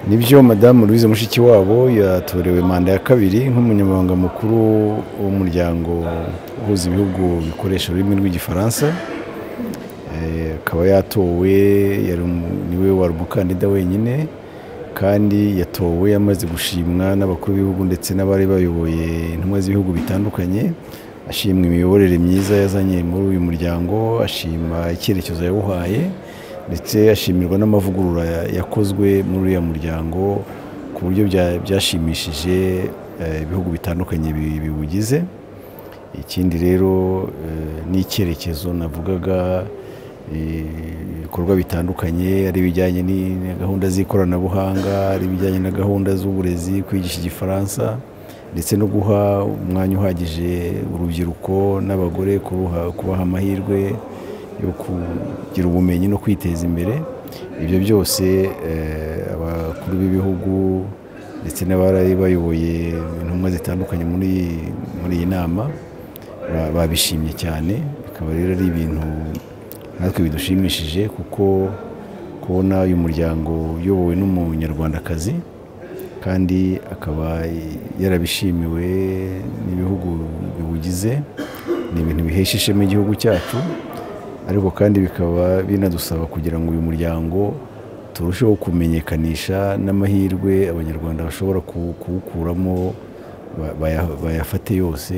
nibyo madamu louise mushikiwabo yatorewe manda ya kabiri nk'umunyamabanga mukuru w'umuryango uhuza ibihugu bikoresha ururimi rw'igifaransa akaba yatowe niwe wari umukandida wenyine kandi yatowe amaze gushimwa n'abakuru b'ibihugu ndetse n'abari bayoboye intumwa z'ibihugu bitandukanye ashimwa imiyoborere myiza yazanye muri uyu muryango ashima icyerekezo yawuhaye ndetse ashimirwa n'amavugurura yakozwe muri uriya muryango ku buryo byashimishije ibihugu bitandukanye biwugize ikindi rero n'icyerekezo navugaga ibikorwa bitandukanye ari ibijyanye na gahunda z'ikoranabuhanga ari ibijyanye na gahunda z'uburezi kwigisha igifaransa ndetse no guha umwanya uhagije urubyiruko n'abagore kubaha amahirwe yo kugira ubumenyi no kwiteza imbere ibyo byose abakuru b'ibihugu ndetse n'abari bayoboye intumwa zitandukanye muri iyi nama babishimye cyane bikaba rero ari ibintu natwe bidushimishije kuko kubona uyu muryango uyobowe n'umunyarwandakazi kandi akaba yarabishimiwe n'ibihugu biwugize ni ibintu bihesha ishema igihugu cyacu ariko kandi bikaba binadusaba kugira ngo uyu muryango turusheho kumenyekanisha n'amahirwe abanyarwanda bashobora kuwukuramo bayafate yose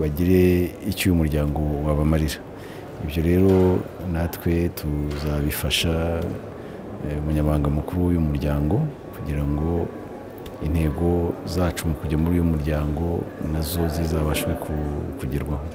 bagire icyo uyu muryango wabamarira ibyo rero natwe tuzabifasha umunyamabanga mukuru w'uyu muryango kugira ngo intego zacu mu kujya muri uyu muryango nazo zizabashwe kugerwaho